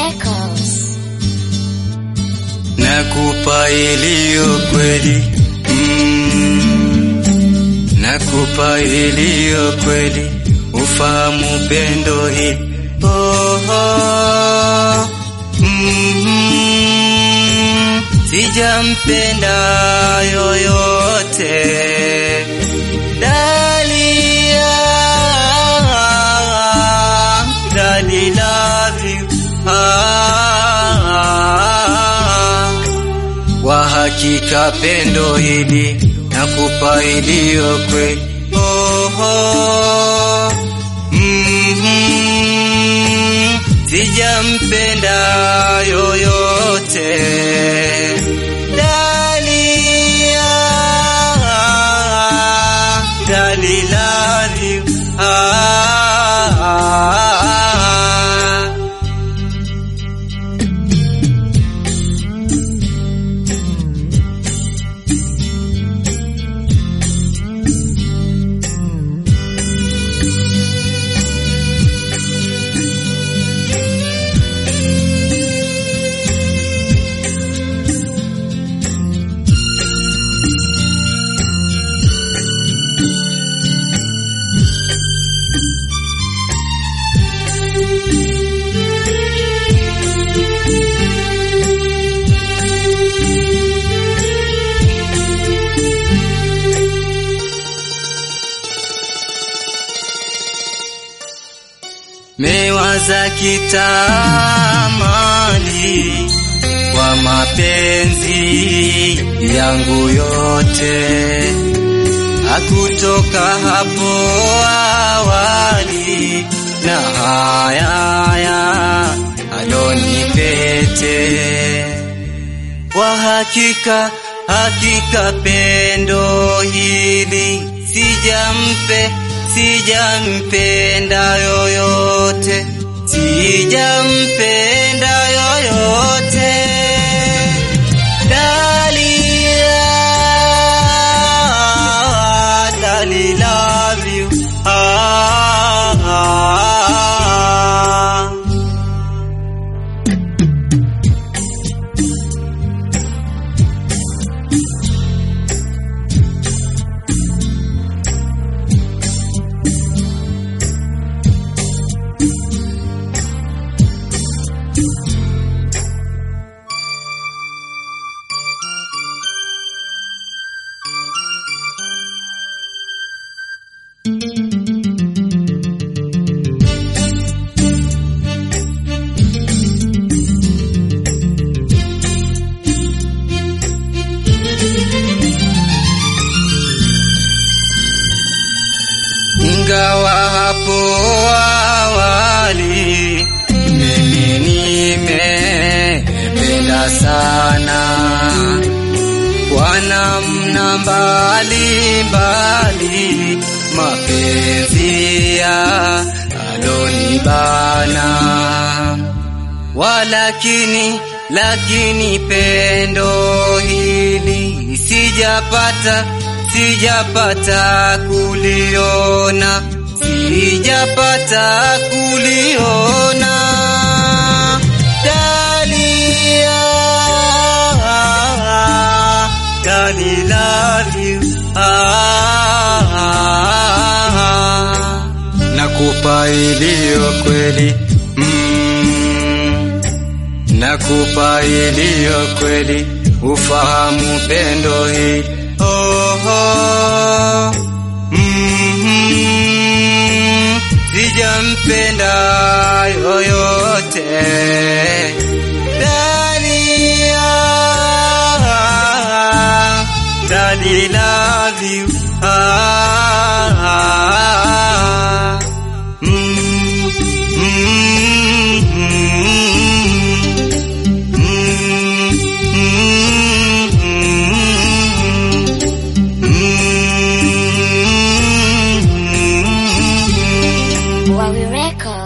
Records. Nakupa iliyo kweli mm. Nakupa iliyo kweli ufahamu pendo hili oh, oh. Mm. Sijampenda yoyote Dalia Dali love you ah. Kwa hakika pendo hili nakupa iliyo kweli oh, oh. Mm-hmm. Sijampenda yoyote Dalia Dali love you ah. mewaza kitamani kwa mapenzi yangu yote, hakutoka hapo awali na haya alonipete. Kwa hakika, hakika pendo hili sijampe sijampenda yoyote, sijampenda yoyote. Dalia, Dali love you. Ah, ah, ah. Ingawa hapo awali mimi nimependa sana kwa namna mbalimbali mapenzi ya alonibana, walakini lakini pendo hili sijapata sijapata kuliona, sijapata kuliona. Dalia, Dali love you. Ah, nakupa iliyo kweli mm, nakupa iliyo kweli ufahamu pendo hili oh, oh. Mm-hmm. Sijampenda yoyote Dalia, Dali love you ah, ah, mm, Wawi Records.